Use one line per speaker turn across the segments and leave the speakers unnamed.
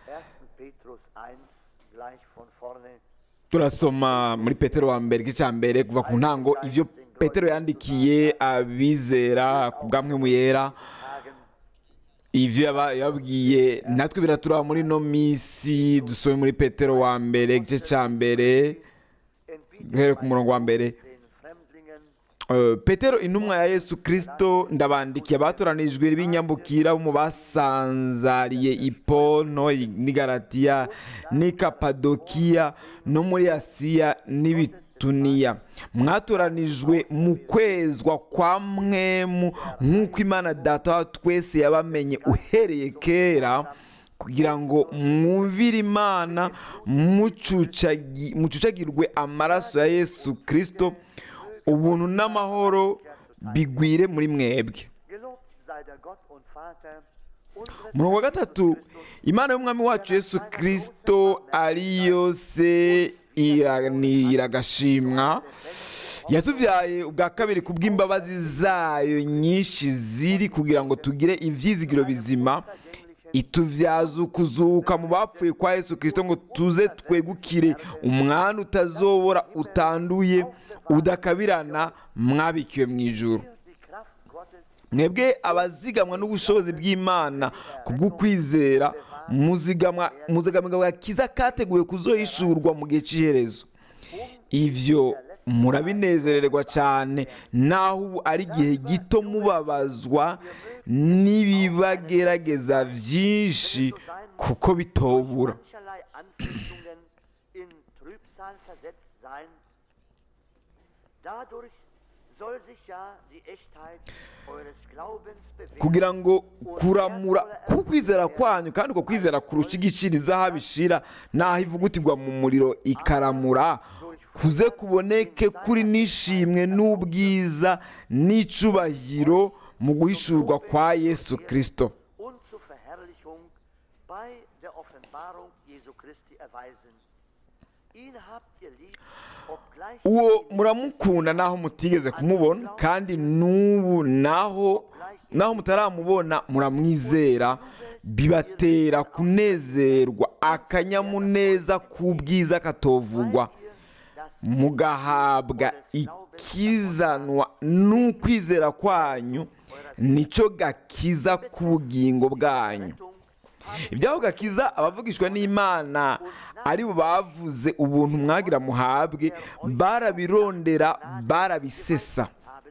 Petrus 1, gleich von vorne.
turasoma muri petero wa mbere igice cya mbere kuva ku ntango ibyo petero yandikiye abizera ku bwamwe mu yera
Tagen
ibyo yaba- yababwiye natwe biraturaba muri ino minsi dusome muri petero wa mbere igice cya mbere
in
duhere ku murongo wa mbere
den Fremdlingen
Uh, petero intumwa ya yesu kirisito ndabandikiye abatoranijwe b'inyambukira bo mu basanzariye ipono n'igaratiya n'i kapadokiya no muri asiya n'ibituniya mwatoranijwe mu kwezwa kwa mwemu nk'uko imana data wa twese yabamenye uhereye kera kugira ngo mwumvire imana mucucagi- mucucagirwe amaraso ya yesu kirisito ubuntu n'amahoro bigwire muri mwebwe
Gelobt sei der Gott und Vater unseres
umurongo wa gatatu imana y'umwami wacu yesu kirisito ariyo se irani- iragashimwa yatubyaye ubwa kabiri ku bw'imbabazi zayo nyinshi ziri kugira ngo tugire ibyizigiro bizima itubyaza ukuzuka mu bapfuye kwa yesu kirisito ngo tuze twegukire umwana utazobora utanduye udakabirana mwabikiwe mu ijuru
die Kraft Gottes
mwebwe abazigamwa n'ubushobozi bw'imana ku bw'ukwizera muzigamwa muzigamwa agakiza kateguwe kuzohishurwa mu gihe cy'iherezo ibyo murabinezererwa cyane naho ubu ari igihe gito mubabazwa n'ibibagerageza byinshi kuko bitobura
mancherlei Anfechtungen in Trübsal versetzt sein. Dadurch soll sich ja die Echtheit eures Glaubens bewähren.
kugira ngo kuramura kukwizera kwanyu kandi uko kwizera kurusha igiciro izahabu ishira naho ivugutirwa mu muriro ikaramura kuze kuboneke kuri n'ishimwe n'ubwiza n'icubahiro mu guhishurwa kwa yesu kirisito
und zur Verherrlichung bei der Offenbarung Jesu Christi erweisen. Ihn habt ihr lieb, obgleich
uwo muramukunda naho mutigeze kumubona kandi n'ubu naho naho mutaramubona muramwizera bibatera kunezerwa akanyamuneza k'ubwiza katovugwa mugahabwa ikizanwa n'ukwizera kwanyu nicyo gakiza k'ubugingo bwanyu ibyaho gakiza abavugishwa n'imana ari bo bavuze ubuntu mwagira muhabwe barabirondera barabisesa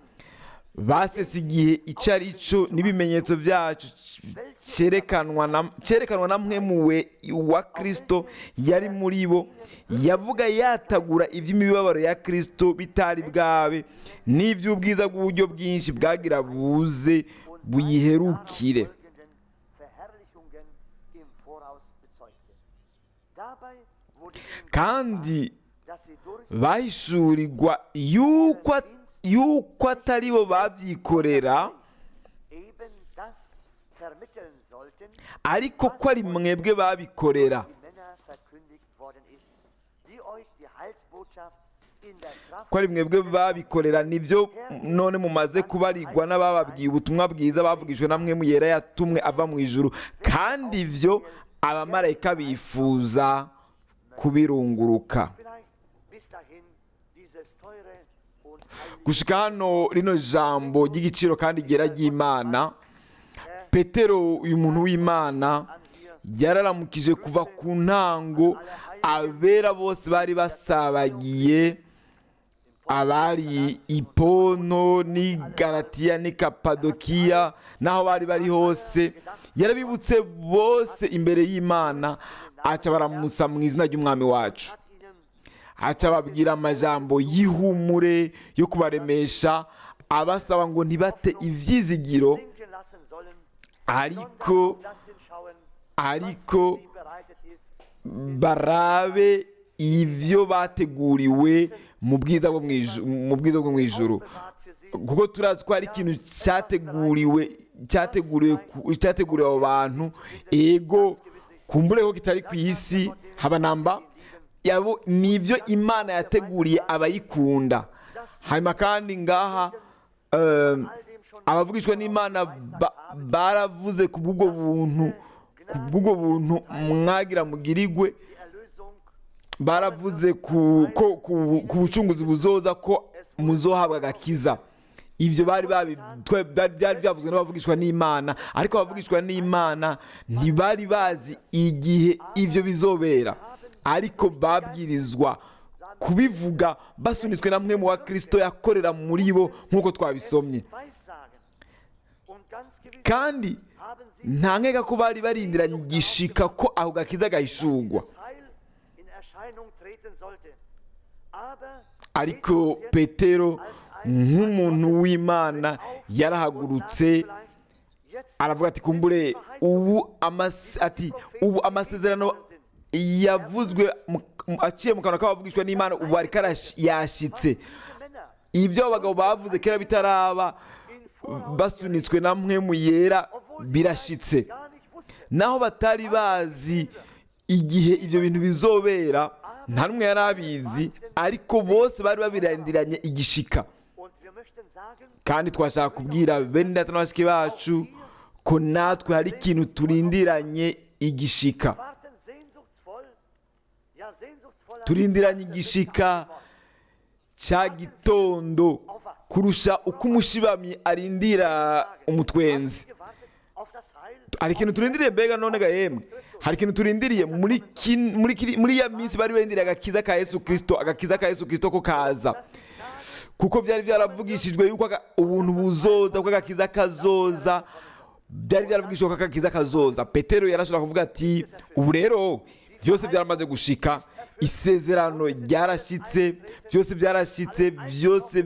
basesa igihe icyo ari cyo n'ibimenyetso byacu cyerekanwa na cyerekanwa na mwemuwe wa kirisito yari muri bo yavuga yatagura iby'imibabaro ya kirisito bitari bwabe n'iby'ubwiza bw'uburyo bwinshi bwagira buze buyiherukire
folgenden Verherrlichungen im Voraus bezeugte. Dabei wurde ihnen
kandi
dass sie durch
bahishurirwa yuko yuko atari bo babyikorera
eben das vermitteln sollten,
ariko ko ari mwebwe babikorera
die Männer verkündigt worden ist, die euch die Heilsbotschaft in der Kraft
ko ari mwebwe babikorera nibyo none mumaze kubarigwa n'abababwiye ubutumwa bwiza bavugijwe na mwe yera yatumwe ava mu ijuru kandi ibyo abamarayika bifuza kubirunguruka
vielleicht bis dahin dieses teure und heilige
gushika hano rino jambo ry'igiciro kandi ryera ry'imana petero uyu muntu w'imana yararamukije kuva ku ntango abera bose bari basabagiye abari ipono n'i garatiya n'i kapadokiya n'aho bari bari hose yarabibutse bose imbere y'imana aca baramutsa mu izina ry'umwami wacu
hat ihnen
aca ababwira amajambo y'ihumure yo kubaremesha abasaba ngo ntibate ibyizigiro
denken lassen sollen,
ariko
das hinschauen,
ariko
wie bereitet ist,
barabe ibyo bateguriwe mu bwiza bwo mu iju- mu bwiza bwo mu ijuru
bewahrt für sie,
kuko turazi ko hari ikintu cyateguriwe cyateguriwe ku- cyateguriwe abo bantu ego kumbure ko kitari ku isi haba namba yabo nibyo imana yateguriye abayikunda hanyuma kandi ngaha um, abavugishwa n'imana ba- baravuze ku bw'ubwo buntu ku bw'ubwo buntu mwagira mugirigwe
die Erlösung
baravuze ku ko- ku- ku bucunguzi buzoza ko muzohabwa agakiza ibyo bari babi- twe- byari byari byavuzwe n'abavugishwa n'imana ariko abavugishwa n'imana ntibari bazi igihe ibyo bizobera ariko babwirizwa kubivuga basunitswe na mwe mu wa kirisito yakorera muri bo nk'uko twabisomye
weissagen. Und ganz gewiss
kandi
haben sie
nta nkeka ko bari barindiranye igishika ko ako gakiza gahishurwa
das Heil in Erscheinung treten sollte. Aber
ariko
Petrus jetzt
petero
als ein
nk'umuntu w'imana yarahagurutse aravuga ati kumbure ubu amas- ati ubu amasezerano yavuzwe mu- mu- aciye mu kanwa k'abavugishwa n'imana ubu ariko arash- yashitse
Männer
ibyo abagabo bavuze kera bitaraba basunitswe na mwe mu yera birashitse
gar nicht wussten,
naho batari bazi igihe ibyo bintu bizobera nta n'umwe yari abizi ariko bose bari babirandiranye igishika
und wir möchten sagen,
kandi twashaka kubwira bene data na bashiki bacu ko natwe hari ikintu turindiranye igishika
warten sehnsuchtsvoll, ja sehnsuchtsvoll auf
turindiranye
die
igishika cya gitondo kurusha uko umushibamyi arindira umutwenzi
gewartet auf das Heil
hari ikintu turindiriye mbega none ga yemwe hari ikintu turindiriye muri kin- muri kiri- muri ya minsi bari barindiriye agakiza ka yesu kirisito agakiza ka yesu kirisito ko kaza kuko byari byaravugishijwe yuko aga- ubuntu buzoza ko agakiza kazoza byari byaravugishijwe ko agakiza kazoza petero yarashobora kuvuga ati ubu rero byose byaramaze gushika isezerano ryarashyitse byose byarashyitse byose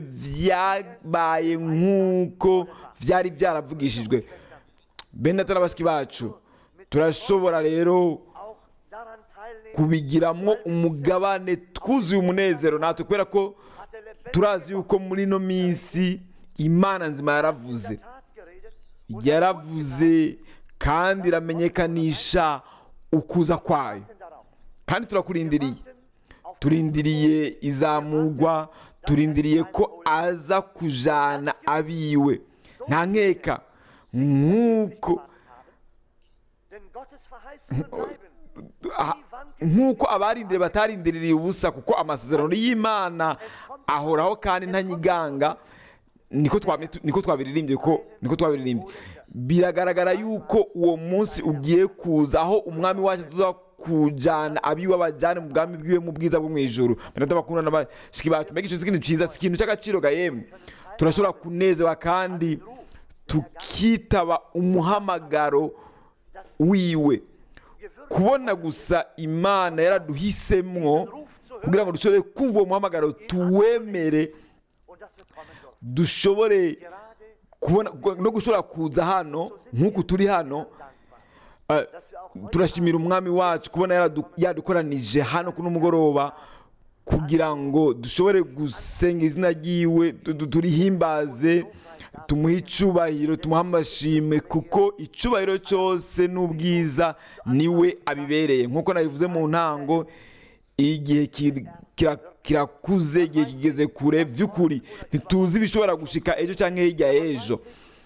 byabaye nk'uko byari byaravugishijwe bene data na bashiki bacu turashobora rero
auch daran teilnehmen,
kubigiramo umugabane twuzuye umunezero natwe kubera ko
hat der lebendige
turazi yuko muri ino minsi imana nzima yaravuze
Tat geredet
yaravuze kandi iramenyekanisha ukuza kwayo
und darauf.
kandi turakurindiriye turindiriye izamurwa turindiriye ko aza kujana abiwe nta nkeka nk'uko
Denn Gottes Verheißungen bleiben.
aha- nk'uko abarindiriye batarindiriye ubusa kuko amasezerano y'imana ahoraho kandi ntanyiganga niko twame- niko twabiririmbye ko niko twabiririmbye biragaragara yuko uwo munsi ugiye kuza aho umwami wacu tuza kujana abiwe abajyane mu bwami bwiwe mu bwiza bwo mu ijoro benata bakunda n'abashiki bacu mbega icyo si ikintu cyiza si ikintu cy'agaciro ga yemwe turashobora kunezerwa kandi tukitaba umuhamagaro wiwe kubona gusa imana yaraduhisemwo kugira ngo dushobore kumva uwo muhamagaro tuwemere
Und dass wir kommen dürfen.
dushobore
Gerade
kubona no gushobora kuza hano nk'uku turi hano eh,
dass wir auch heute
turashimira umwami wacu kubona yaradu- yadukoranije hano kuno mugoroba kugira ngo dushobore gusenga izina ryiwe tu- tu- turihimbaze tumuhe icubahiro tumuhe amashimwe kuko icubahiro cyose n'ubwiza niwe abibereye nk'uko nabivuze mu ntango igihe kir- kira- kirakuze igihe kigeze kure by'ukuri ntituzi ibishobora gushika ejo cyangwa hirya y'ejo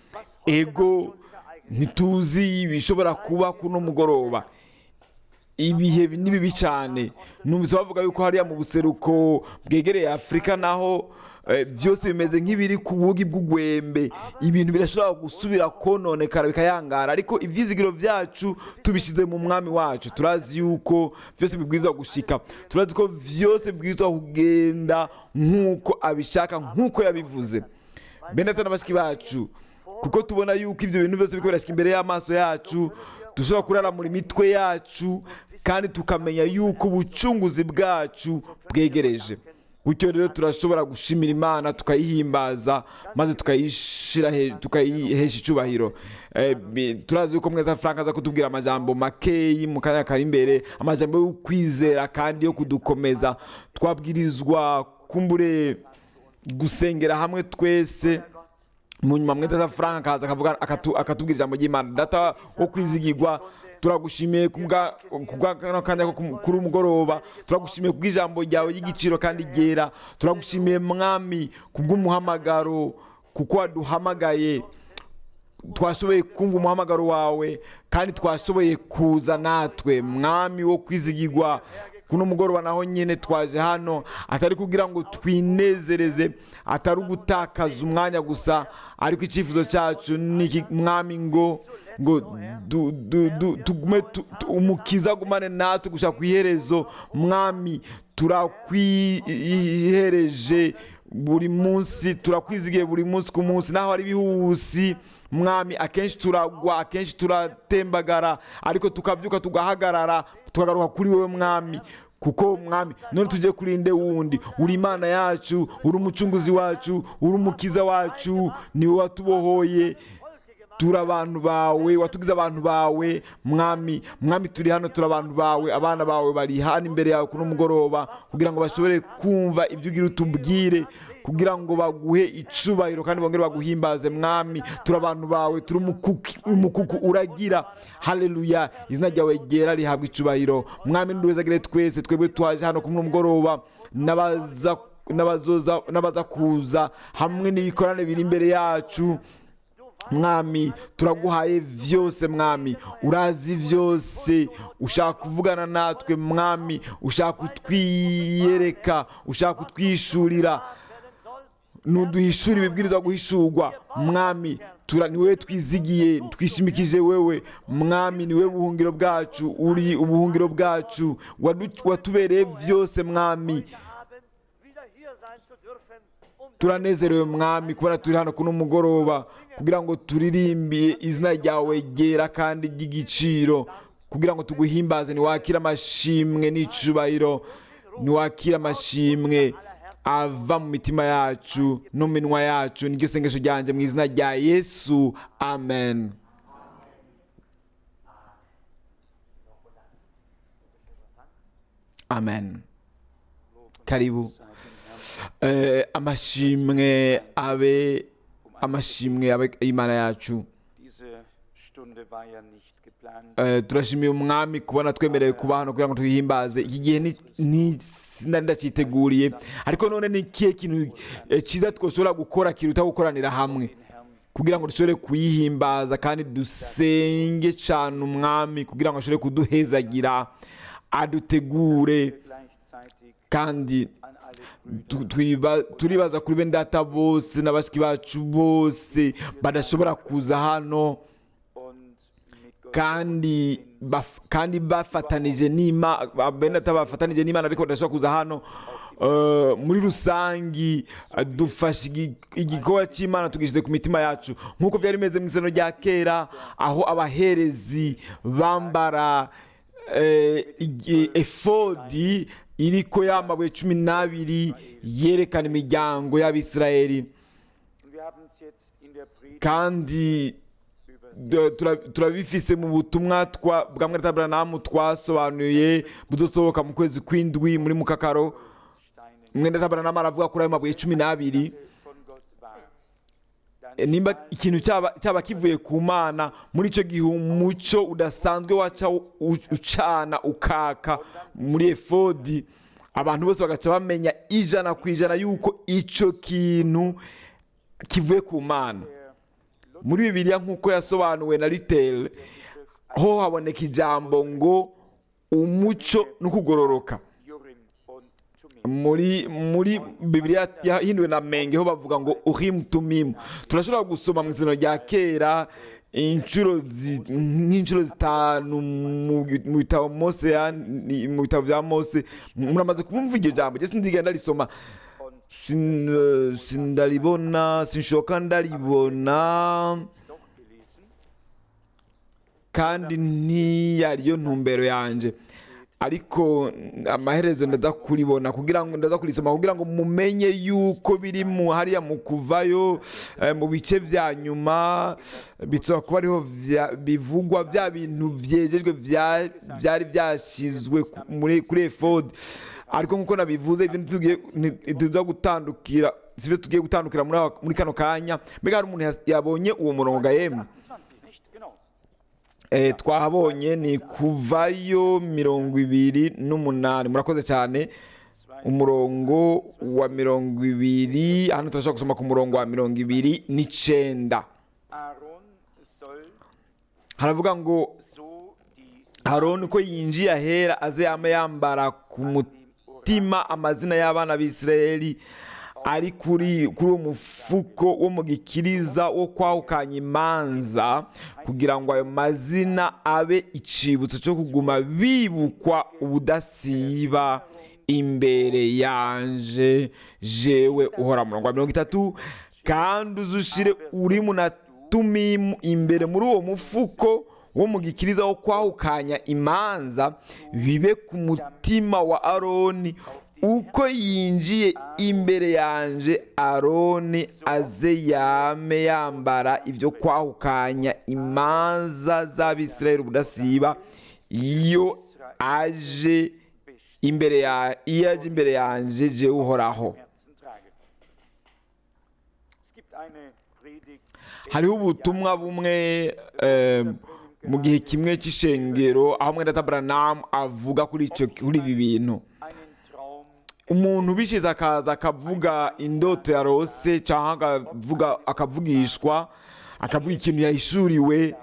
ego ntituzi ibishobora kuba kuno mugoroba ibihe ni bibi cyane numvise bavuga yuko hariya mu buseruko bwegereye afurika naho eh, byose bimeze nk'ibiri ku bugi bw'ugwembe ibintu birashobora gusubira kononekara bikayangara ariko ibyizigiro byacu tubishyize mu mwami wacu turazi yuko byose bibwirizwa gushika turazi ko byose bibwirizwa kugenda nk'uko abishaka nk'uko yabivuze benata na bashiki bacu kuko tubona yuko ibyo bintu byose biriko birashyika imbere y'amaso yacu dushobora kuraramura imitwe yacu kandi tukamenya yuko ubucunguzi bwacu bwegereje gutyo rero turashobora gushimira imana tukayihimbaza maze tukayishira he- tukayihesha icyubahiro Eh, bi- turazi yuko mweza frank aza kutubwira amajambo makeyi mu kanya kari imbere amajambo yo kwizera kandi yo kudukomeza twabwirizwa kumbure gusengera hamwe twese mu nyuma mwete za frank akaza akavuga akatu- akatubwira ijambo ry'imana data wo kwizigirwa turagushimiye ku bwa- ku bwa kano kanya ko ku- kuri umugoroba turagushimiye ku bw'ijambo ryawe ry'igiciro kandi ryera turagushimiye mwami ku bw'umuhamagaro kuko waduhamagaye twashoboye kumva umuhamagaro wawe kandi twashoboye kuza natwe mwami wo kwizigirwa kuno mugoroba naho nyine twaje hano atari kugira ngo twinezereze atari ugutakaza umwanya gusa ariko icyifuzo cyacu ni iki mwami ngo ngo du- du- du- tugume tu- tu- umukiza agumane natwe gushaka ku iherezo mwami turakwihereje buri munsi turakwizigiye buri munsi ku munsi naho ari ibihusi mwami akenshi turagwa akenshi turatembagara ariko tukabyuka tugahagarara tukagaruka kuri wowe mwami kuko mwami none tujye kuri nde wundi uri imana yacu uri umucunguzi wacu uri umukiza wacu niwe watubohoye turi abantu bawe watugize abantu bawe mwami mwami turi hano turi abantu bawe abana bawe bari hano imbere yawe kuno mugoroba kugira ngo bashobore kumva ibyo ugira utubwire kugira ngo baguhe icubahiro kandi bongere baguhimbaze mwami turi abantu bawe turi umukuki- umukuku uragira haleluya izina ryawe ryera rihabwa icubahiro mwami nduwezagire twese twebwe twaje hano kuno mugoroba n'abaza n'abazoza n'abaza kuza hamwe n'ibikorane biri imbere yacu mwami turaguhaye vyose mwami urazi vyose ushaka kuvugana natwe mwami ushaka kutwiyereka ushaka kutwishurira nuduhishura ibibwirizwa guhishurwa mwami tura ni wowe twizigiye twishimikije wewe mwami ni wowe buhungiro bwacu uri ubuhungiro bwacu wadu- watubereye vyose mwami
haben, wieder hier sein zu dürfen, um
turanezerewe mwami kubona turi hano kuno mugoroba kugira ngo turirimbiye izina ryawe ryera kandi ry'igiciro kugira ngo tuguhimbaze niwakire amashimwe n'icubahiro niwakire amashimwe ava mu mitima yacu no mu minwa yacu niryo sengesho ryanjye mu izina rya yesu amen amen karibu Eh, amashimwe abe amashimwe abe imana yacu
Diese Stunde war ja nicht geplant.
Eh, turashimiye umwami kubona twemerewe kuba hano kugira ngo twihimbaze iki gihe ni- ni sinari ndacyiteguriye ariko none ni ikihe kintu eh, cyiza twashobora gukora kiruta gukoranira hamwe
Den Herrn
kugira ngo dushobore kuyihimbaza kandi dusenge cyane umwami kugira ngo ashobore kuduhezagira adutegure
gleichzeitig
kandi
an alle Brüder
tu- twiba- turibaza kuri bene data bose na bashiki bacu bose badashobora kuza hano
und mit Gott
kandi baf- kandi bafatanije n'imana bene data bafatanije n'imana ariko badashobora kuza hano Eh, muri rusangi eh, dufashe igi- igikorwa cy'imana tugishyize ku mitima yacu nk'uko byari bimeze mu isano rya kera aho abaherezi bambara eh, igi- efodi iriko y'amabuye cumi n'abiri yerekana imiryango y'abisirayeli
Und wir haben es jetzt in der Predigt
kandi
über
d- tura- turabifise mu butumwa twa- bwa mwene taburanamu twasobanuye buzosohoka mu kwezi kw'indwi muri mukakaro
Steine
mwene taburanamu aravuga kuri ayo mabuye cumi n'abiri
von Gott war. Dann
E, nimba ikintu cyaba cyaba kivuye ku mana muri icyo gihe umuco udasanzwe waca u- ucana ukaka muri efodi abantu bose bagaca bamenya ijana ku ijana yuko icyo kintu kivuye ku mana muri bibiliya nk'uko yasobanuwe na ritel ho haboneka ijambo ngo umuco no kugororoka
Jorim und Tumim.
muri muri bibiliya yahinduwe na menge ho bavuga ngo uhim tumimu turashobora gusoma mu izina rya kera inshuro zi- nk'inshuro zitanu mu mu bitabo mose yani- mu bitabo bya mose muramaze kumva iryo jambo jye sindigenda risoma
Und
Sin- eh, sindaribona sinshoka ndaribona
doch gelesen.
kandi ntiyariyo ntumbero yanjye ariko amaherezo ndaza kuribona kugira ngo ndaza kurisoma kugira ngo mumenye yuko biri mu hariya mu kuvayo eh, mu bice vya nyuma bitsoba kuba ariho vya- bivugwa bya bintu vyejejwe vya- vyari vyashizwe ku- muri- kuri efodi ariko nk'uko nabivuze ibintu tugiye nti- tuza gutandukira sivyo tugiye gutandukira muri aka- muri kano kanya mbega hari umuntu yas- yabonye uwo murongo ga yemwe
28, nicht? Genau.
Eh, twahabonye ni kuvayo mirongo ibiri n'umunani murakoze cyane umurongo wa mirongo ibiri hano turashobora gusoma ku murongo wa mirongo ibiri n'icenda
Aaron
haravuga ngo
so die
aroni uko yinjiye ahera aze yame yambara ku mutima amazina y'abana b'isirayeli ari kuri kuri uwo mufuko wo mu gikiriza wo kwahukanya imanza kugira ngo ayo mazina abe icibutso cyo kuguma bibukwa ubudasiba imbere yanje jewe uhora murongo wa mirongo itatu kandi uzushire urimu na tumimu imbere muri uwo mufuko wo mu gikiriza wo kwahukanya imanza bibe ku mutima wa aroni uko yinjiye imbere yanje aroni aze yame yambara ibyo kwahukanya imanza z'abisirayeli ubudasiba iyo aje imbere ya iyo aje imbere yanje je uhoraho
Herzen trage. Es gibt eine Predigt
hariho ubutumwa bumwe eh, mu gihe kimwe cy'ishengero aho mwene Branham avuga kuri icyo kuri ibi bintu
einen Traum
umuntu ubishize akaza akavuga indoto yarose cyangwa akavuga akavugishwa akavuga ikintu yahishuriwe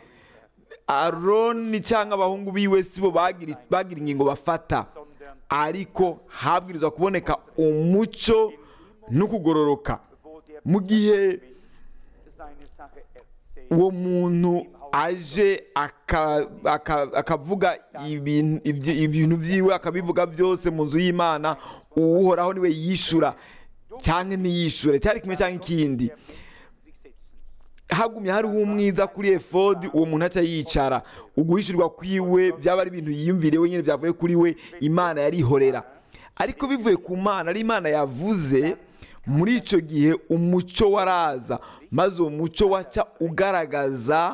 aroni cyangwa abahungu biwe sibo bagira bagira ingingo bafata
sondern
ariko habwirizwa kuboneka umuco no kugororoka
wo der
mu gihe
seine Sache erzählt.
uwo muntu aje aka- aka- akavuga ibintu ibyo- ibintu byiwe akabivuga byose mu nzu y'imana uhoraho niwe yishura cyangwa ntiyishure cyari kimwe cyangwa ikindi
sich setzen.
hagumye hariho umwiza kuri efodi uwo muntu aca yicara uguhishyurwa kwiwe byaba ari ibintu yiyumviriye wenyine byavuye kuri we imana yarihorera ariko bivuye ku mana ari imana yavuze muri icyo gihe umuco waraza maze uwo muco waca ugaragaza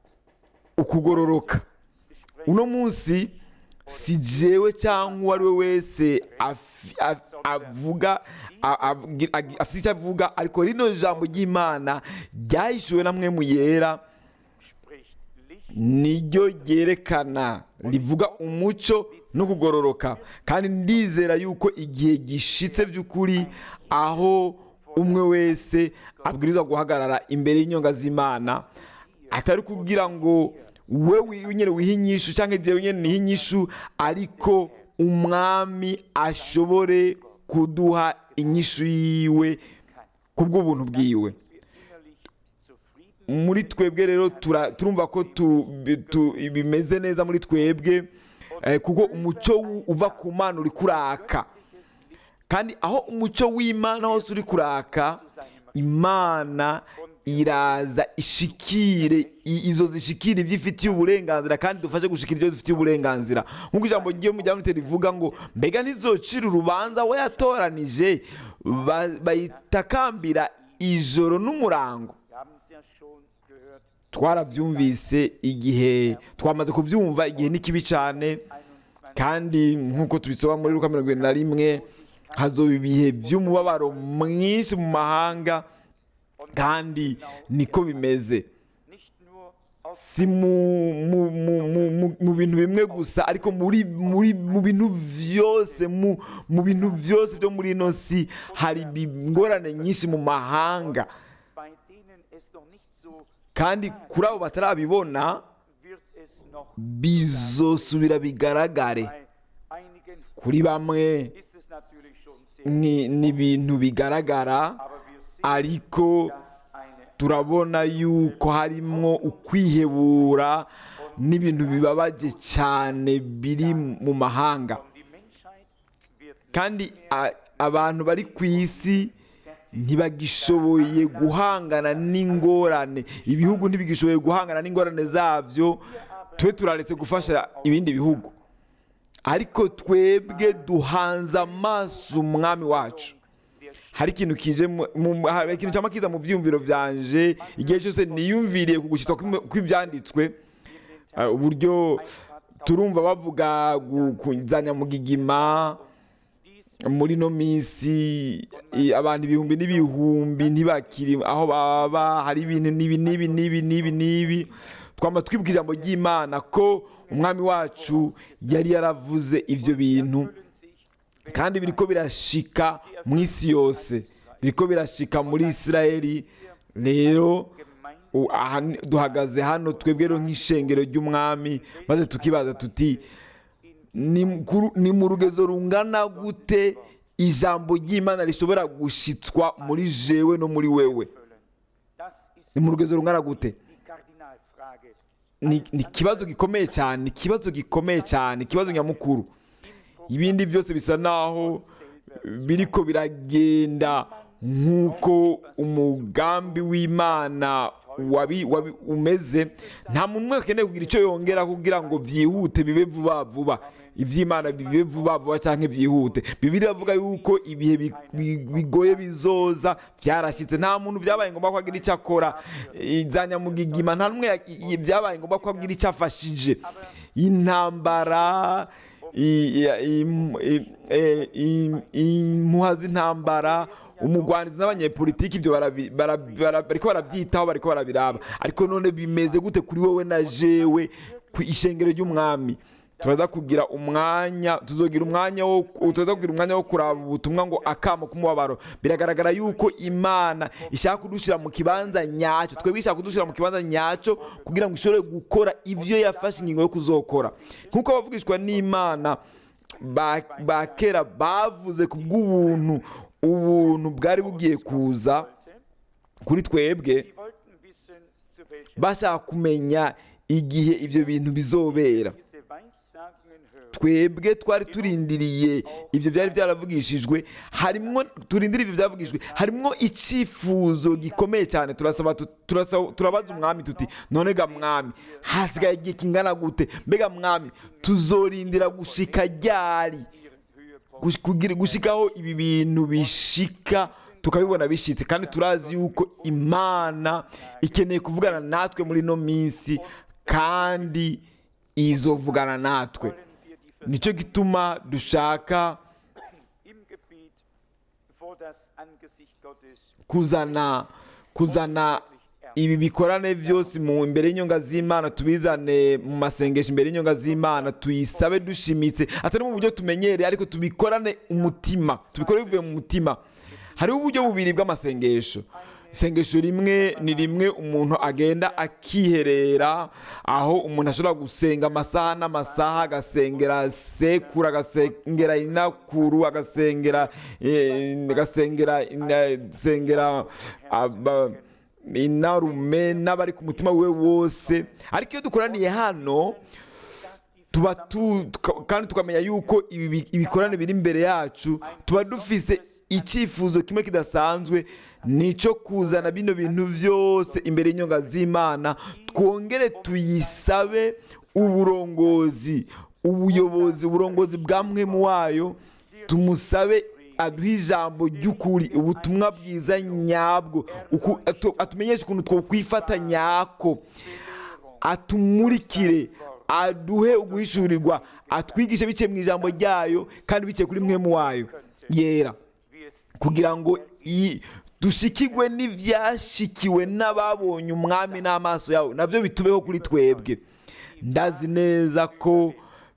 ukugororoka uno munsi si jewe cyangwa uwo ari we wese afi- af- avuga a- abwi- agi- afite icyo avuga ariko rino jambo ry'imana ryahishuwe na mwe mu yera
Spricht Licht
niryo ryerekana rivuga umuco no kugororoka kandi ndizera yuko igihe gishitse by'ukuri aho umwe wese abwirizwa guhagarara imbere y'inyonga z'imana atari kugira ngo we wenyine wihe inyishu cyangwa igihe wenyine nihe inyishu ariko umwami ashobore kuduha inyishu yiwe ku bw'ubuntu bwiwe
wir innerlich zufrieden
muri twebwe rero tura- turumva ko tu- bi- tu- bimeze neza muri twebwe eh, kuko umuco wu- uva ku mana uri kuraka kandi aho umuco w'imana hose uri kuraka imana iraza ishikire i- izo zishikire ibyo ifitiye uburenganzira kandi dufashe gushikira ibyo dufitiye uburenganzira nk'uko ijambo ryo mu rya rivuga ngo mbega ntizocira urubanza we yatoranije ba- bayitakambira ijoro n'umurango
Wir haben es ja schon gehört.
twarabyumvise igihe twamaze kubyumva igihe ni kibi cyane
21
kandi nk'uko tubisoma muri Luka mirongo irindwi na rimwe hazoba ibihe by'umubabaro mwinshi mu mahanga kandi niko bimeze
nicht nur aus
si mu, mu, mu, mu, mu, mu bintu bimwe gusa ariko muri, muri, mu bintu byose mu, mu bintu byose byo muri ino si hari ibi- ingorane nyinshi mu mahanga
bei denen es noch nicht so
kandi kuri abo batarabibona
wird es noch
bizosubira bigaragare
bei einigen
kuri bamwe
ist es natürlich schon sehr
ni ni ibintu bigaragara
aber wir sehen
ariko
dass eine
turabona yuko harimo ukwihebura n'ibintu bibabaje cyane biri mu mahanga
und die Menschheit wird
kandi a- abantu bari ku isi ntibagishoboye guhangana n'ingorane ibihugu ntibigishoboye guhangana n'ingorane zabyo twe turaretse gufasha ibindi bihugu ariko twebwe duhanze amaso umwami wacu hari ikintu kije mu- mu- hari ikintu cyama kiza mu byiyumviro byanje igihe cyose niyumviriye ku gushyitwa kw'im- kw'ibyanditswe eh, uburyo turumva bavuga gu- kuzanya mu gigima muri no minsi i- abantu ibihumbi n'ibihumbi ntibakiri aho baba hari ibintu n'ibi n'ibi n'ibi n'ibi n'ibi twama twibuka ijambo ry'imana ko umwami wacu yari yaravuze ibyo bintu kandi biriko birashika mu isi yose biriko birashika muri isirayeli rero u- aha ni- duhagaze hano twebwe rero nk'ishengero ry'umwami maze tukibaza tuti ni kuru- ni mu rugezo rungana gute ijambo ry'imana rishobora gushitswa muri jewe no muri wewe
Das ist
ni mu rugezo rungana gute
die Kardinalfrage.
ni ni ikibazo gikomeye cyane ni ikibazo gikomeye cyane ikibazo nyamukuru ibindi byose bisa naho biriko biragenda nk'uko umugambi w'imana wabi, wabi, umeze nta muntu umwe akeneye kugira icyo yongera kugira ngo byihute bibe vuba vuba iby'imana bibe vuba vuba cyangwa byihute bibiri iravuga yuko ibihe bi- bi- bigoye bizoza byarashyitse nta muntu byabaye ngombwa ko agira icyo akora za nyamugigima nta n'umwe ya- i- byabaye ngombwa ko agira icyo afashije intambara i- i- im- i- e- im- impuha z'intambara umugwanizi n'abanyepolitiki ibyo barabi- bara- bara- bariko barabyitaho bariko barabiraba ariko none bimeze gute kuri wowe na jewe ku ishengero ry'umwami turaza kugira umwanya tuzogira umwanya wo turaza kugira umwanya wo kuraba ubutumwa ngo akamo k'umubabaro biragaragara yuko imana ishaka kudushyira mu kibanza nyacyo twebwe ishaka kudushyira mu kibanza nyacyo kugira ngo ishobore gukora ibyo yafashe ingingo yo kuzokora nk'uko abavugishwa n'imana ba ba kera bavuze ku bw'ubuntu ubuntu bwari bugiye kuza kuri twebwe
Sie wollten wissen, zu welchem
bashaka kumenya igihe ibyo bintu bizobera
diese Weissagungen hören.
twebwe twari turindiriye ibyo byari byaravugishijwe harimwo turindiriye ibyo byavugishijwe harimwo icyifuzo gikomeye cyane turasaba tu- turasaba- turabaza umwami tuti none ga mwami hasigaye igihe kingana gute mbega mwami tuzorindira gushika ryari Gush- kugira- gushikaho ibi bintu bishika tukabibona bishitse kandi turazi yuko imana ikeneye kuvugana natwe muri ino minsi kandi izovugana natwe
Wollen wir die
nicyo gituma dushaka
im Gebet vor das Angesicht Gottes
kuzana kuzana ibi bikorane byose mu imbere y'inyonga z'imana tubizane mu masengesho imbere y'inyonga z'imana tuyisabe dushimitse atari mu buryo tumenyereye ariko tubikorane umutima tubikore bivuye mu mutima hariho uburyo bubiri bw'amasengesho isengesho rimwe ni rimwe umuntu agenda akiherera aho umuntu ashobora gusenga amasaha n'amasaha agasengera sekuru agasengera inakuru agasengera eh, agasengera agasengera aba- inarume n'abari ku mutima we wose ariko iyo dukoraniye hano tuba tu tuka- kandi tukamenya yuko ibi bi- ibikorane biri imbere yacu tuba dufise icyifuzo kimwe kidasanzwe nicyo kuzana bino bintu byose imbere y'inyonga z'imana twongere tuyisabe uburongozi ubuyobozi uburongozi bwa mwemu wayo tumusabe aduhe ijambo ry'ukuri ubutumwa bwiza nyabwo uku- atu- atumenyeshe ukuntu twokwifata nyako atumurikire aduhe uguhishurirwa atwigishe biciye mu ijambo ryayo kandi biciye kuri mwemu wayo yera
wie es
kugira ngo iyi dushikirwe n'ibyashikiwe n'ababonye umwami n'amaso yawe nabyo bitubeho kuri twebwe ndazi neza ko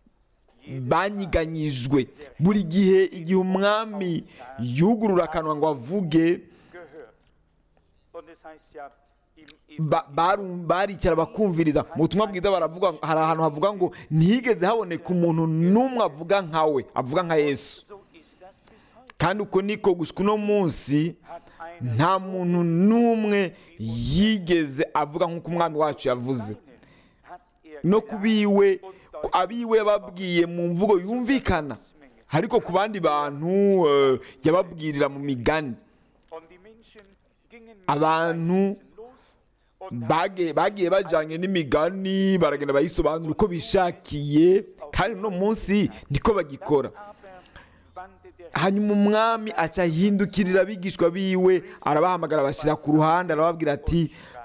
banyiganyijwe buri gihe igihe umwami yugurura akanwa ngo avuge
gehört. Und es heißt ja im
ba- barum- baricara bakumviriza mu butumwa bwiza baravuga hari ahantu havuga ngo ntihigeze haboneka umuntu n'umwe avuga nkawe avuga nka yesu
So ist das bis heute.
kandi uko niko gushwa uno munsi
Hat einer
nta muntu n'umwe yigeze avuga nk'uko umwami wacu yavuze
hat er
no ku biwe ku- abiwe yababwiye mu mvugo yumvikana ariko ku bandi bantu eh, yababwirira mu migani
und die Menschen gingen mit
abantu
Gleichnissen los und
bage- bagiye bajyanye n'imigani baragenda bayisobanura uko bishakiye kandi uno munsi niko bagikora
aber wandte der
hanyuma umwami aca ahindukirira abigishwa biwe arabahamagara bashyira ku ruhande arababwira ati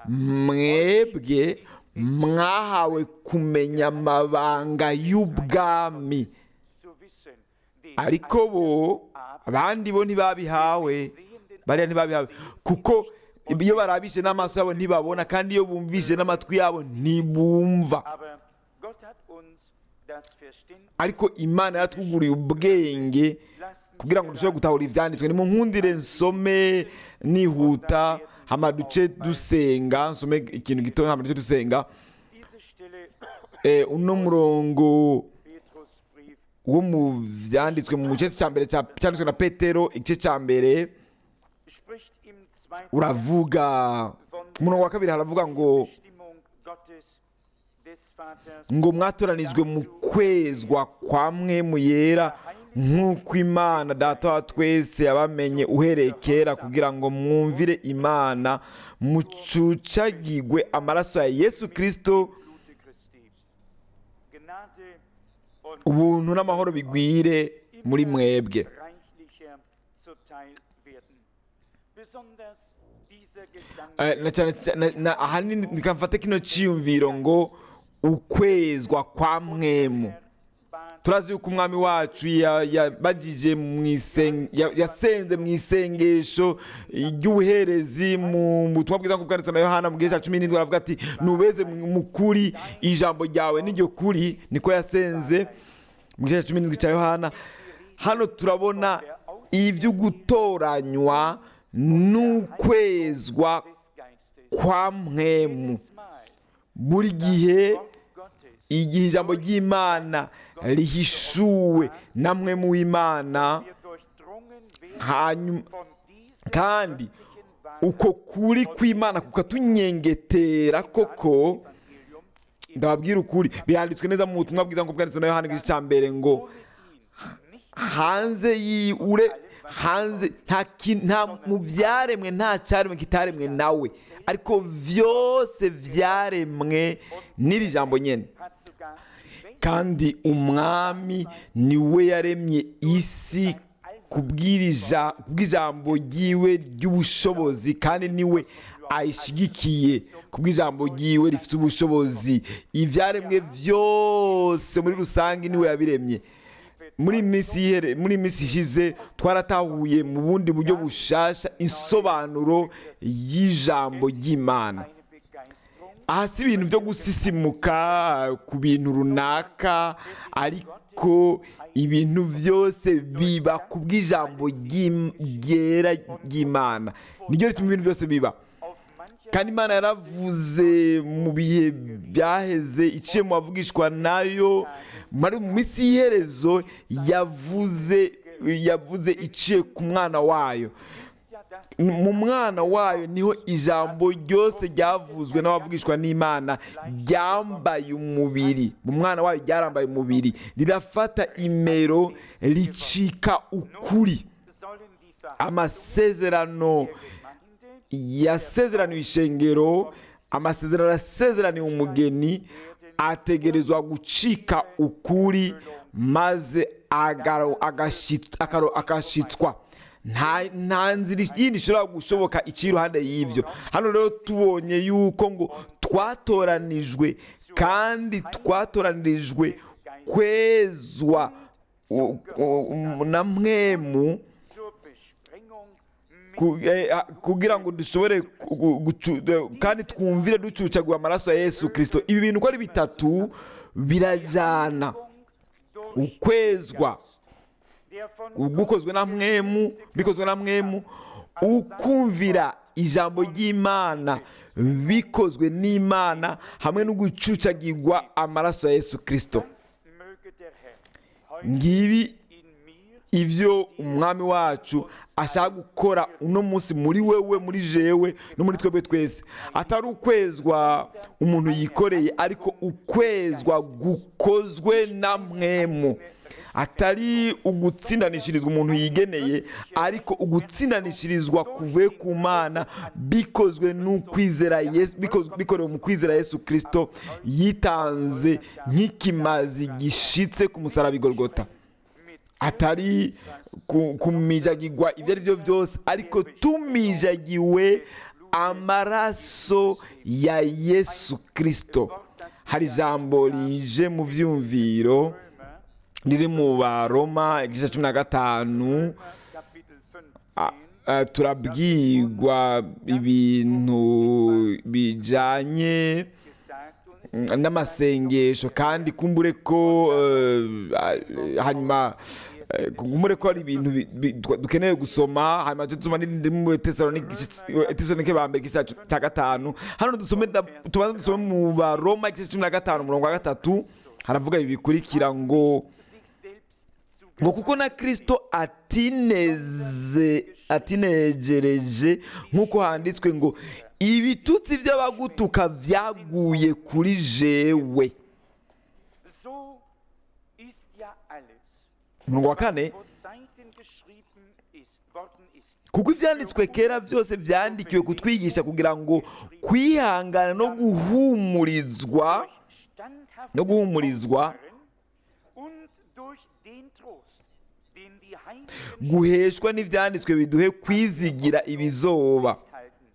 mwebwe mwahawe kumenya amabanga y'ubwami
zu wissen, den
ariko bo abandi bo ntibabihawe bariya ntibabihawe kuko iyo barabishe n'amaso yabo ntibabona kandi iyo bumvishe n'amatwi yabo ntibumva
Aber Gott hat uns das Verständnis.
ariko imana yaratwuguriye ubwenge
Lasst uns
kugira ngo dushobore gutahura ibyanditswe ni mu nkundire nsome nihuta hama duce dusenga nsome ikintu gito hama duce dusenga
diese Stelle
Eh, uno murongo
Petrusbrief
wo mu byanditswe mu gice cya mbere cya- cyanditswe na petero igice cya mbere
spricht im zweiten
uravuga ku murongo wa kabiri haravuga ngo
Bestimmung Gottes des Vaters
ngo mwatoranijwe mu kwezwa kwa mwe mu yera nk'uko imana data wa twese yabamenye uhereye kera kugira ngo mwumvire imana mucucagigwe amaraso ya yesu kirisito
Blute Christi. Gnade und
ubuntu n'amahoro bigwire muri mwebwe
reichlicher zuteil werden. Besonders dieser
Eh,
Gedanke
na cyane cyane na- ahanini nikamfate kino cyiyumviro ngo ukwezwa kwa mwemu
bat
turazi yuko umwami wacu ya- yabagije mu isen- ya- yasenze mu isengesho ry'ubuherezi mu butumwa bwiza nk'ubwo bwanditswe na yohana mu gihe cya cumi n'indwi aravuga ati nubeze mu mu kuri ijambo ryawe n'iryo kuri niko yasenze mu gice cya cumi n'indwi cya yohana hano turabona ibyo gutoranywa n'ukwezwa
des Geistes.
kwa mwemu
Jedes Mal
buri gihe
Wort Gottes
igihe ijambo ry'imana rihishuwe na mwe mu imana
wir durchdrungen werden
hanyuma
von diesem
kandi
göttlichen Wahrheit
uko kuri kw'imana kukatunyengetera koko
Evangelium
ndababwira ukuri biranditswe neza mu butumwa bwiza nk'ubwo bwanditswe na yohana igice cya mbere ngo
ohne ihn nicht
hanze yiure hanze nta ki- nta mu byaremwe nta cyaremwe kitaremwe nawe ariko byose byaremwe n'iri jambo nyine
hat sogar wenn
kandi umwami niwe yaremye isi kubw'irija- kubw'ijambo ryiwe ry'ubushobozi kandi niwe ayishyigikiye kubw'ijambo ryiwe rifite ubushobozi ibyaremwe byose muri rusange niwe yabiremye muri iyi minsi yihere- muri iyi minsi ishize twaratahuye mu bundi buryo bushasha insobanuro y'ijambo ry'imana
eine Begeisterung
aha si ibintu byo gusisimuka ku bintu runaka ariko ibintu byose biba ku bw'ijambo ry'im- ryera ry'imana niryo rituma ibintu byose biba
auf mancher
kandi imana yaravuze mu bihe byaheze iciye mu bavugishwa nayo muri mu minsi y'iherezo yavuze yavuze iciye ku mwana wayo
ja das
mu mwana wayo niho ijambo ryose ryavuzwe n'abavugishwa n'imana ryambaye umubiri mu mwana wayo ryarambaye umubiri rirafata imero ricika ukuri
sollen die
amasezerano
Gemeinde
yasezeraniwe ishengero amasezerano yasezeraniwe umugeni ategerezwa gucika ukuri maze agaro- agashi- akaro- agashitswa nta nta nzira yindi ishobora gushoboka iciye iruhande y'ibyo hano rero tubonye yuko ngo twatoranijwe kandi twatoranirijwe kwezwa u- u- na mwemu
zur Besprengung mit
ku- eh, ah, kugira ngo dushobore ku- gu- gucu- eh, kandi twumvire ducucagura amaraso ya yesu kirisito ibi bintu uko ari bitatu birajyana
durch
ukwezwa
der von
gukozwe na mwemu bikozwe na mwemu ukumvira ijambo ry'imana bikozwe n'imana hamwe no gucucagirwa amaraso ya yesu kirisito
Das möge der Herr heute
ngibi
in mir
ibyo umwami wacu ashaka gukora uno munsi muri wewe muri jewe no muri twebwe twese atari ukwezwa umuntu yikoreye ariko ukwezwa gukozwe na mwemu atari ugutsindanishirizwa umuntu yigeneye ariko ugutsindanishirizwa kuvuye ku mana bikozwe n'ukwizera Yesu bikozwe- bikorewe mu kwizera yesu kirisito yitanze nk'ikimazi gishitse ku musaraba igorogota atari ku- kumijagirwa ibyo ari byo byose ariko tumijagiwe amaraso ya yesu kirisito hari ijambo rije mu byumviro riri mu baroma igice cumi na gatanu
Kapitel 15
Ah, ah, turabwirwa ibintu bijyanye
gesagt und
mm, n'amasengesho kandi kumbure ko eh, ah, hanyuma eh, kumbure ko hari ibintu bi- bi- du- dukeneye gusoma hanyuma tujye dusoma n'indi mu tesalonike ba mbere igice cya- cya gatanu hano dusome da- tubanza dusome mu baroma igice cumi na gatanu umurongo wa gatatu haravuga ibi bikurikira ngo
sich selbst zu
ngo kuko na kirisito atineze atinejereje nk'uko handitswe ngo ibitutsi by'abagutuka byaguye kuri jewe
So ist ja alles,
umurongo wa kane
vor Zeiten geschrieben ist, worden ist.
kuko ibyanditswe kera byose byandikiwe kutwigisha kugira ngo kwihangana no guhumurizwa
Durch standhaftes
no guhumurizwa
Ausharren und durch den Trost, den die Heiligen
guheshwa n'ibyanditswe biduhe kwizigira ibizoba
halten.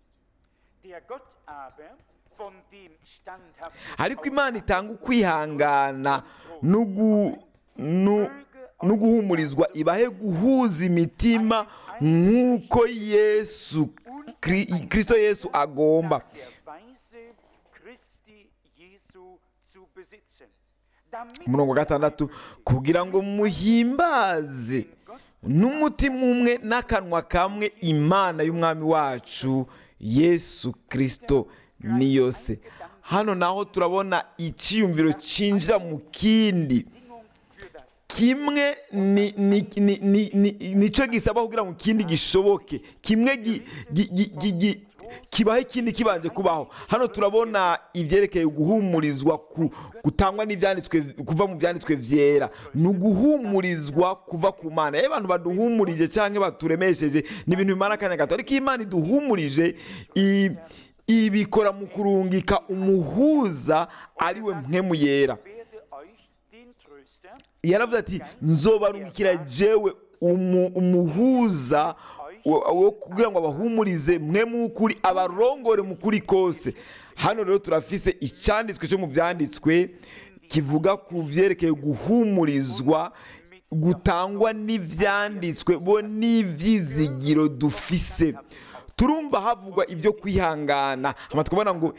Der Gott aber, von dem standhaftes
ariko imana itanga ukwihangana no gu- no- no guhumurizwa ibahe guhuza imitima nk'uko yesu Kri- kristo yesu agomba
der Weise Christi Jesu zu besitzen. Damit
umurongo wa gatandatu kugira ngo muhimbaze n'umutima umwe n'akanwa kamwe imana y'umwami wacu yesu kirisito niyo se hano naho turabona icyiyumviro cyinjira mu kindi
Bedingung für das
kimwe ni ni ni ni ni nicyo gisaba kugira ngo ikindi gishoboke kimwe gi- gi- gi- gi- gi- kibaho ikindi kibanje kubaho hano turabona ibyerekeye guhumurizwa ku- gutangwa n'ibyanditswe kuva mu byanditswe byera ni uguhumurizwa kuva ku mana iyo abantu baduhumurije cyangwa baturemesheje ni ibintu bimara akanya gato ariko iyo imana iduhumurije i- ibikora mu kurungika umuhuza ari we mpemu yera
werde euch den Tröster
yaravuze ati nzobarungikira jewe umu- umuhuza wo wo kugira ngo abahumurize mwe mu kuri abarongore mu kuri kose hano rero turafise icyanditswe cyo mu byanditswe kivuga ku byerekeye guhumurizwa gutangwa n'ibyanditswe bo n'ibyizigiro dufise turumva havugwa ibyo kwihangana hama tukabona ngo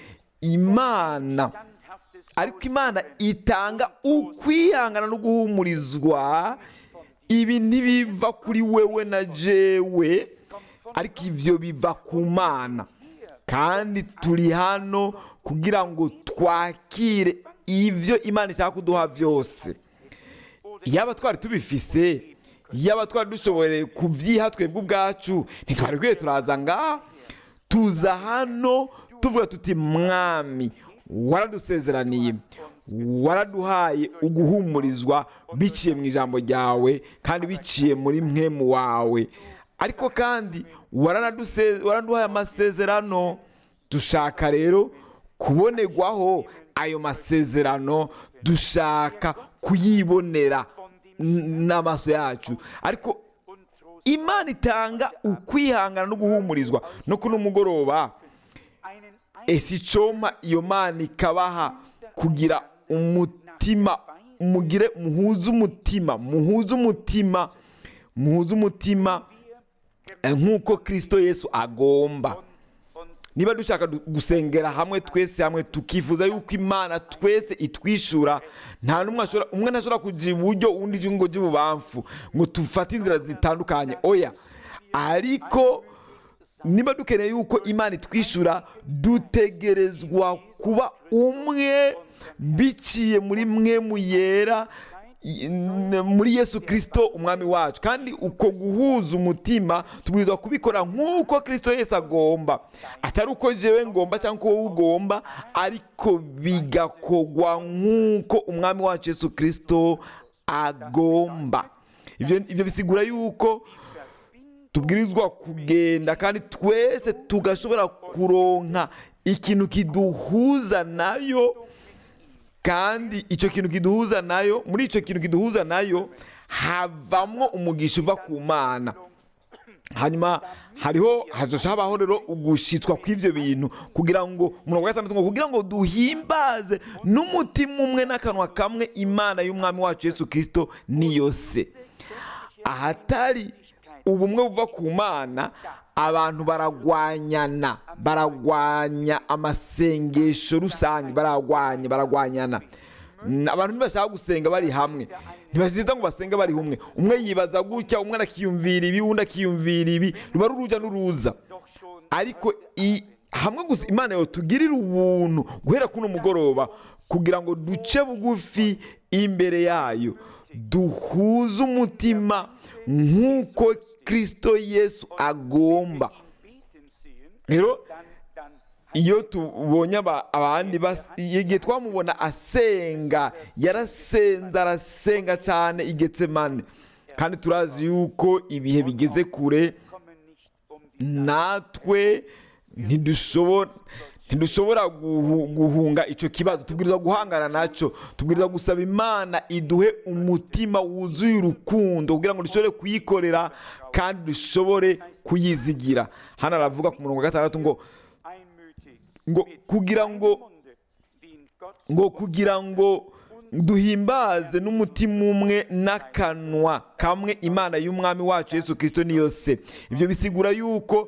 imana
standhaftes
ariko imana itanga ukwihangana no guhumurizwa ibi ntibiva kuri wewe na jewe ariko ibyo biva ku mana kandi turi hano kugira ngo twakire ibyo imana ishaka kuduha byose yaba twari tubifise yaba twari dushoboye kubyiha twebwe ubwacu ntitwari kwiye turaza ngaha tuza hano tuvuga tuti mwami waradusezeraniye waraduhaye uguhumurizwa biciye mu ijambo ryawe kandi biciye muri mwemu wawe ariko kandi waranaduse- waraduhaye amasezerano dushaka rero kubonerwaho ayo masezerano dushaka kuyibonera n- n'amaso yacu ariko
und Trost
imana itanga ukwihangana no guhumurizwa no kuno mugoroba
einen
ese icoma iyo mana ikabaha kugira umutima mugire muhuze umutima muhuze umutima muhuze umutima eh, nk'uko kirisito yesu agomba
und
niba dushaka du- gusengera hamwe twese hamwe tukifuza yuko imana twese itwishura nta n'umwe ashobora umwe ntashobora kugira iburyo undi ijya ngo ujye ibubamfu ngo dufate inzira zitandukanye oya ariko niba dukeneye yuko imana itwishura dutegerezwa kuba umwe biciye muri mwe mu yera i- n- muri yesu kirisito umwami wacu kandi uko guhuza umutima tubwirizwa kubikora nk'uko kirisito yesu agomba atari uko jewe ngomba cyangwa uko wowe ugomba ariko bigakorwa nk'uko umwami wacu yesu kirisito agomba ibyo ibyo bisigura yuko tubwirizwa kugenda kandi twese tugashobora kuronka ikintu kiduhuza nayo kandi icyo kintu kiduhuza nayo muri icyo kintu kiduhuza nayo havamwo umugisha uva ku mana hanyuma hariho hazoca habaho rero ugushitswa kw'ivyo bintu kugira ngo umurongo wa gatandatu ngo kugira ngo duhimbaze n'umutima umwe n'akanwa kamwe imana y'umwami wacu yesu kirisito niyo se ahatari ubumwe buva ku mana abantu baragwanyana baragwanya amasengesho rusange baragwanya baragwanyana N- abantu ntibashaka gusenga bari hamwe ntibashiza ngo basenge bari humwe umwe yibaza gutya umwe akiyumvira ibi undi akiyumvira ibi ruba ari urujya n'uruza
doch schon
ariko i- hamwe gusa imana yotugirira ubuntu guhera kuno mugoroba kugira ngo duce bugufi imbere yayo duhuze umutima nk'uko kirisito yesu agomba
ihn beten sehen,
rero
dann, dann
iyo tubonye aba- abandi bas- igihe twamubona asenga yarasenze arasenga cyane i getsemane kandi turazi yuko ibihe bigeze kure
kommen nicht um die
natwe ntidushobora ntidushobora guhu- guhunga icyo kibazo tubwiriza guhangana nacyo tubwiriza gusaba imana iduhe umutima wuzuye urukundo kugira ngo dushobore kuyikorera kandi dushobore kuyizigira hano aravuga ku murongo wa gatandatu ngo
einmütig
ngo
mit
kugira ngo
Munde, den Gott
ngo kugira ngo duhimbaze n'umutima umwe n'akanwa kamwe imana y'umwami wacu yesu kirisito niyo se ibyo bisigura yuko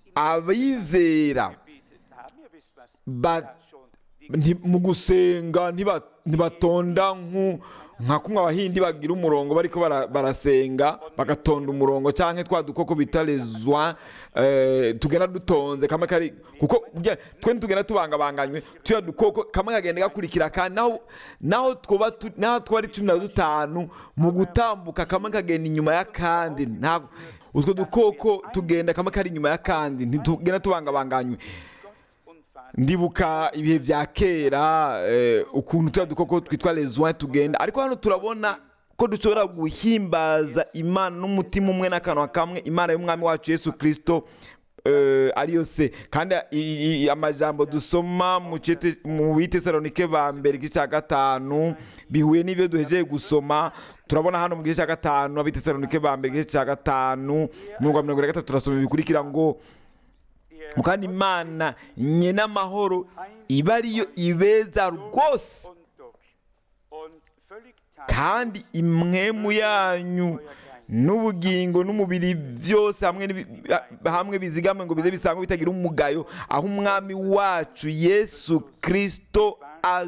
abizera
gebetet haben. Ihr wisst was,
ba-
da schon die
nti- mu gusenga ntiba- ntibatonda nku- nka kumwe abahindi bagira umurongo bariko bara- barasenga bagatonda umurongo cyangwa twa dukoko bita lezwa tugenda dutonze kamwe kari kuko burya twe ntitugenda tubangabanganywe tuya dukoko kamwe kagenda gakurikira kandi naho naho twoba tu- naho twari cumi na dutanu mu gutambuka kamwe kagenda inyuma y'akandi ntabwo utwo dukoko tugenda kamwe kari inyuma y'akandi ntitugenda tubangabanganywe
und Vater
ndibuka ibihe bya kera eh, ukuntu tuya dukoko twitwa lezoin tugenda ariko hano turabona ko dushobora guhimbaza imana n'umutima umwe n'akanwa kamwe imana y'umwami wacu yesu kirisito eh, ariyo se kandi i- i- amajambo dusoma mu cete- mu bitesalonike ba mbere igice cya gatanu bihuye n'ibyo duhejeje gusoma turabona hano mu gice cya gatanu abitesalonike ba mbere igice cya gatanu mirongo mirongo na gatatu turasoma bikurikira ngo
der
kandi imana nyina amahoro iba ariyo ibeza rwose
und durch und völlig teil
kandi imwemu yanyu n'ubugingo n'umubiri byose hamwe n'ibi- hamwe bizigamwe ngo bize bisangwe bitagira umugayo aho umwami wacu yesu kirisito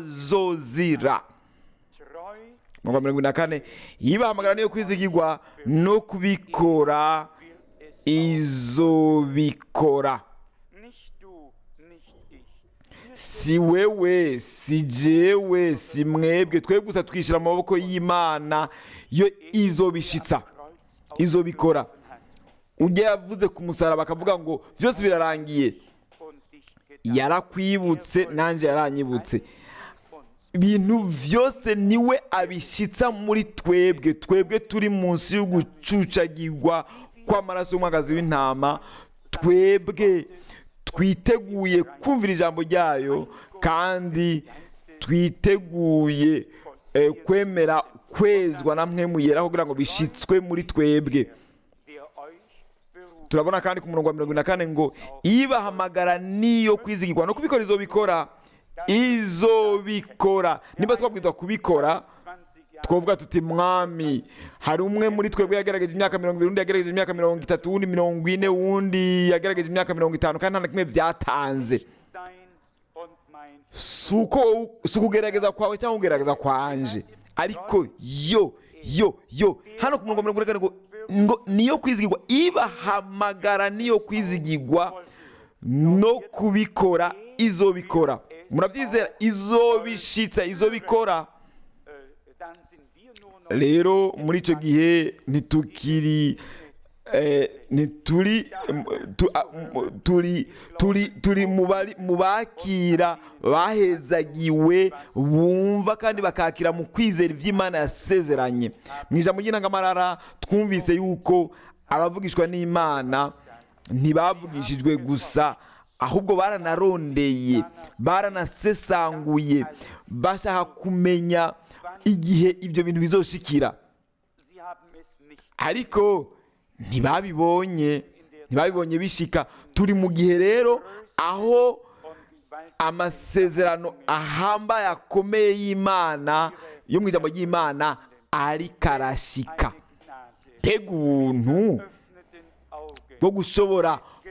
azozira
treu
mirongo mirongo ine na kane yibahamagara niyo kwizigirwa no kubikora
will es
izobikora
nicht du, nicht ich.
si wewe si jewe si mwebwe twe gusa twishyira mu maboko y'imana yo izobishitsa
Kreuz
izobikora
aufgerufen hat
ujya yavuze ku musaraba akavuga ngo byose birarangiye
und dich getan
yarakwibutse nanjye yaranyibutse
uns.
ibintu byose niwe abishyitsa muri twebwe twebwe turi munsi y'ugucucagirwa kw'amaraso y'umwagazi w'intama twebwe twiteguye kumvira ijambo ryayo kandi twiteguye eh, kwemera kwezwa na mwe muyera kugira ngo bishyitswe muri twebwe
Der euch berufen
turabona kandi ku murongo wa mirongo ine na kane ngo ibahamagara niyo kwizigirwa no kubikora izobikora izobikora niba twabwirwa kubikora
20 Jahre
twavuga tuti mwami hari umwe muri twebwe yagerageje imyaka mirongo ibiri undi yagerageje imyaka mirongo itatu uwundi mirongo ine uwundi yagerageje imyaka mirongo itanu kandi nta na kimwe byatanze
dein und mein
si uko si ukugerageza kwawe cyangwa kugerageza kwanje ariko yo yo yo hano ku murongo wa mirongo ine na kane ngo ngo niyo kwizigirwa ibahamagara niyo kwizigirwa no kubikora izobikora murabyizera izobishitsa izobikora
äh, dann sind wir nur noch
rero muri icyo gihe ntitukiri eh, ntituri em, tu- a- m- turi turi turi mu bari- mu bakira bahezagiwe bumva kandi bakakira mu kwizera iby'imana yasezeranye mu ijambo ry'intangamarara twumvise yuko abavugishwa n'imana ntibavugishijwe gusa ahubwo baranarondeye baranasesanguye bashaka kumenya igihe ibyo bintu bizoshikira
sie haben es nicht
ariko ntibabibonye ntibabibonye bishika turi mu gihe rero aho
und weil
amasezerano ahambaye akomeye y'imana yo mu ijambo ry'imana ariko arashika
eine Gnade
mbega ubuntu
öffneten Auge
bwo gushobora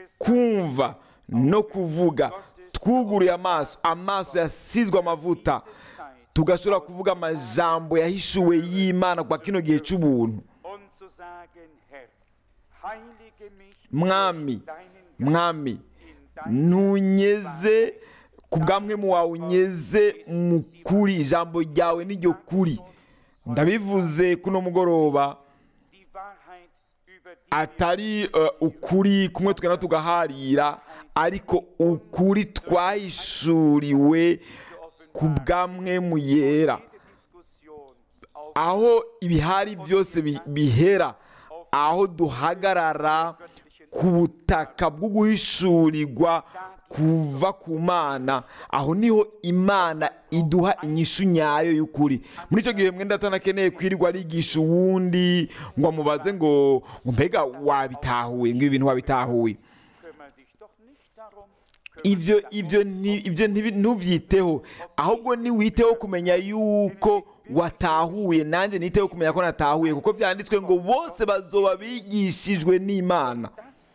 kumva no kuvuga twuguruye amaso amaso yasizwe amavuta tugashobora kuvuga amajambo yahishuwe y'imana kwa kino gihe cy'ubuntu
und zu sagen, Herr, heilige mich
mwami
durch deinen Geist
mwami
in dein
ntunyeze ku bwamwe mu wawe unyeze mu kuri ijambo ryawe n'iryo kuri ndabivuze kuno mugoroba
die Wahrheit über die
atari eh, ukuri kumwe tugenda tugaharira ariko ukuri twahishuriwe ku bwamwe mu yera
Diskussion auf
aho ibihari byose bi- bihera aho duhagarara ku butaka bwo guhishurirwa kuva ku mana aho niho imana iduha inyishu nyayo y'ukuri muri icyo gihe mwenda atanakeneye kwirirwa arigisha uwundi ngo amubaze ngo ngo mbega wabitahuye ngo ibi bintu wabitahuye
kümmere dich doch nicht darum,
ibyo ibyo nti- ibyo ntibi- ntubyiteho ahubwo niwiteho kumenya yuko watahuye nanjye niteho kumenya ko natahuye kuko byanditswe ngo bose bazoba bigishijwe n'imana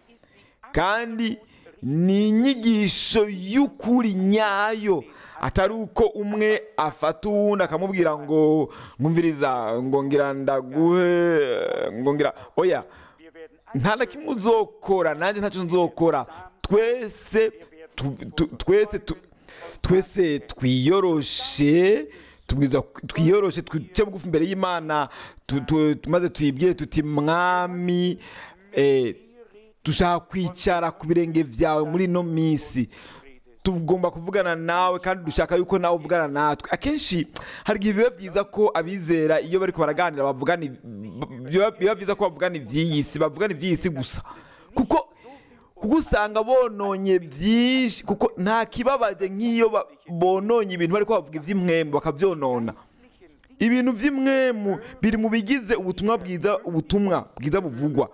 kandi ni inyigisho y'ukuri nyayo atari uko umwe afata uwundi akamubwira ngo mwumviriza ngo ngira ndaguhe ngo ngira oya
wir werden
nta na kimwe uzokora nanjye ntacyo nzokora twese tu- tu- twese tu- twese twiyoroshe tubwiza twiyoroshe twice bugufi imbere y'imana tu- tu- tu- maze tuyibwire tuti mwami eh, dushaka kwicara ku birenge byawe muri ino minsi tugomba kuvugana nawe kandi dushaka yuko nawe uvugana natwe akenshi hari igihe biba byiza ko abizera iyo bari baraganira bavugana ibi- biba biba byiza ko bavugana iby'iyi si bavugana iby'iyi si gusa kuko kuko usanga bononye byinshi kuko nta kibabaje nk'iyo ba- bononye ibintu bari bavuga iby'imwembe bakabyonona ibintu by'imwemu biri mu bigize ubutumwa bwiza ubutumwa bwiza buvugwa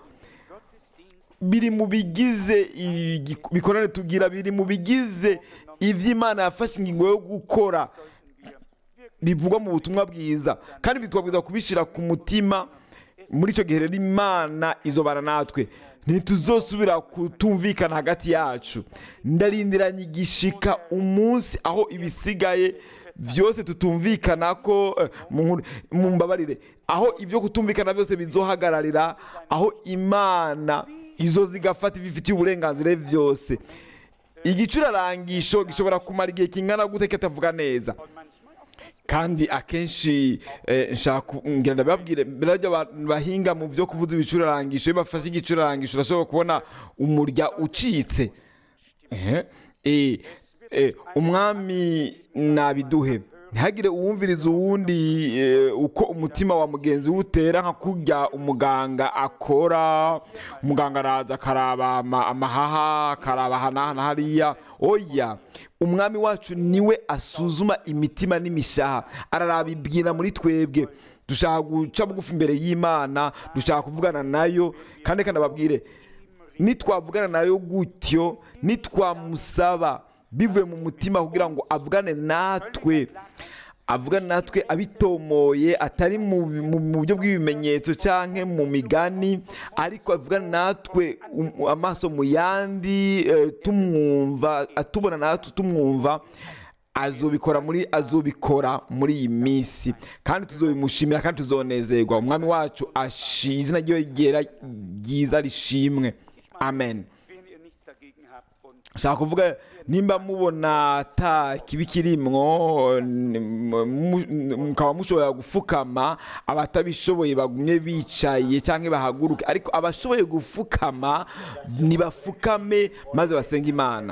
biri mu bigize igi- bikorane tugira biri mu bigize iby'imana yafashe ingingo yo gukora bivugwa mu butumwa bwiza kandi bitwabwiza kubishyira ku mutima muri icyo gihe rero imana izobana natwe ntituzosubira kutumvikana hagati yacu ndarindiranye igishika umunsi aho ibisigaye byose tutumvikana ko eh, mu- mumbabarire aho ibyo kutumvikana byose bizohagararira aho imana izo zigafata ibifitiye uburenganzira byose igicurarangisho gishobora kumara igihe kingana gute kitavuga neza kandi akenshi eh, nshaka ku- ngira ndababwire mbere y'ibyo abantu bahinga mu byo kuvuza ibicurarangisho iyo bafashe igicurarangisho urashobora kubona umurya ucitse Ehe. Eh, eh, umwami nabiduhe ntihagire uwumviriza uwundi eh, uko umutima wa mugenzi we utera nka kurya umuganga akora umuganga araza akaraba ama- amahaha akaraba aha n'aha na hariya oya umwami wacu niwe asuzuma imitima n'imishaha araraba ibwira muri twebwe dushaka guca bugufi imbere y'imana dushaka kuvugana nayo kandi kandi ababwire nitwavugana nayo gutyo nitwamusaba bivuye mu mutima kugira ngo avugane natwe avugane natwe abitomoye atari mu mu- mu buryo bw'ibimenyetso cyangwa mu migani ariko avugane natwe um- amaso mu yandi eh, tumwumva atubona natwe tumwumva azobikora muri azobikora muri iyi minsi kandi tuzobimushimira kandi tuzonezerwa umwami wacu ashi izina ryiwe ryera ryiza rishimwe amen
wenn ihr nichts dagegen habt und
nshaka kuvuga nimba mubona ata kibi kirimwo n- mu- mukaba mushobora gufukama abatabishoboye bagumye bicaye cyangwa bahaguruke ariko abashoboye gufukama nibafukame maze basenge imana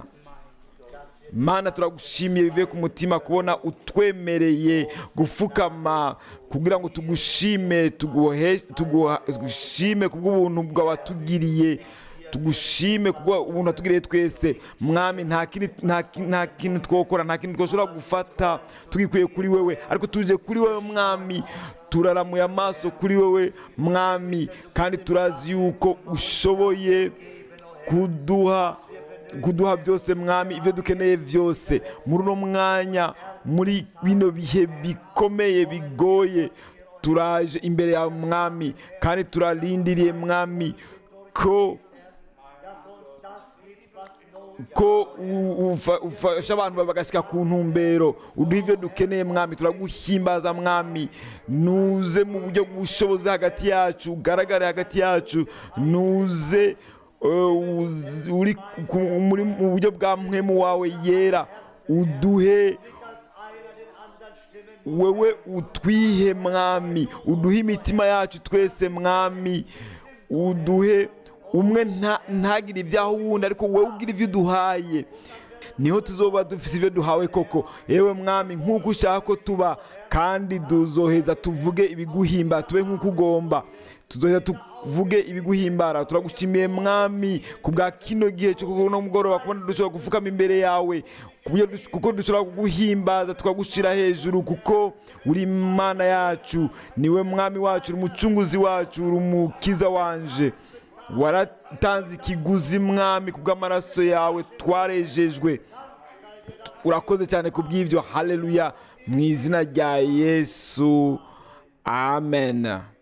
mana turagushimiye bivuye ku mutima kubona utwemereye gufukama kugira ngo tugushime tuguhe- tuguha- tugushime kubw'ubuntu bwawatugiriye tugushime kubwo ubuntu watugiriye twese mwami nta kindi nta ki- nta kintu twokora nta kintu twashobora gufata tugikuye kuri wewe ariko tuje kuri wewe mwami turaramuye amaso kuri wewe mwami kandi turazi yuko ushoboye kuduha kuduha byose mwami ibyo dukeneye byose muri uno mwanya muri bino bihe bikomeye bigoye turaje imbere yawe mwami kandi turarindiriye mwami ko ko u- ufa- ufasha abantu bagashyika ku ntumbero uduha ibyo dukeneye mwami turaguhimbaza mwami nuze mu buryo bw'ubushobozi hagati yacu ugaragare hagati yacu nuze eh, uz- uri ku- muri mu buryo bwa mpwemu wawe yera uduhe wewe utwihe mwami uduhe imitima yacu twese mwami uduhe umwe nta- ntagire ibyaho wundi ariko wowe ugira ibyo uduhaye niho tuzoba dufite ibyo duhawe koko yewe mwami nk'uko ushaka ko tuba kandi tuzoheza tuvuge ibiguhimba tube nk'uko ugomba tuzoheza tuvuge ibiguhimbara turagushimiye mwami ku bwa kino gihe cyo kuno mugoroba kubona dushobora gupfukama imbere yawe ku buryo dush- kuko dushobora kuguhimbaza tukagushyira hejuru kuko uri imana yacu niwe mwami wacu uri umucunguzi wacu uri umukiza wanje waratanze ikiguzi mwami ku bw'amaraso yawe twarejejwe urakoze cyane ku bw'ibyo haleluya mu izina rya yesu amen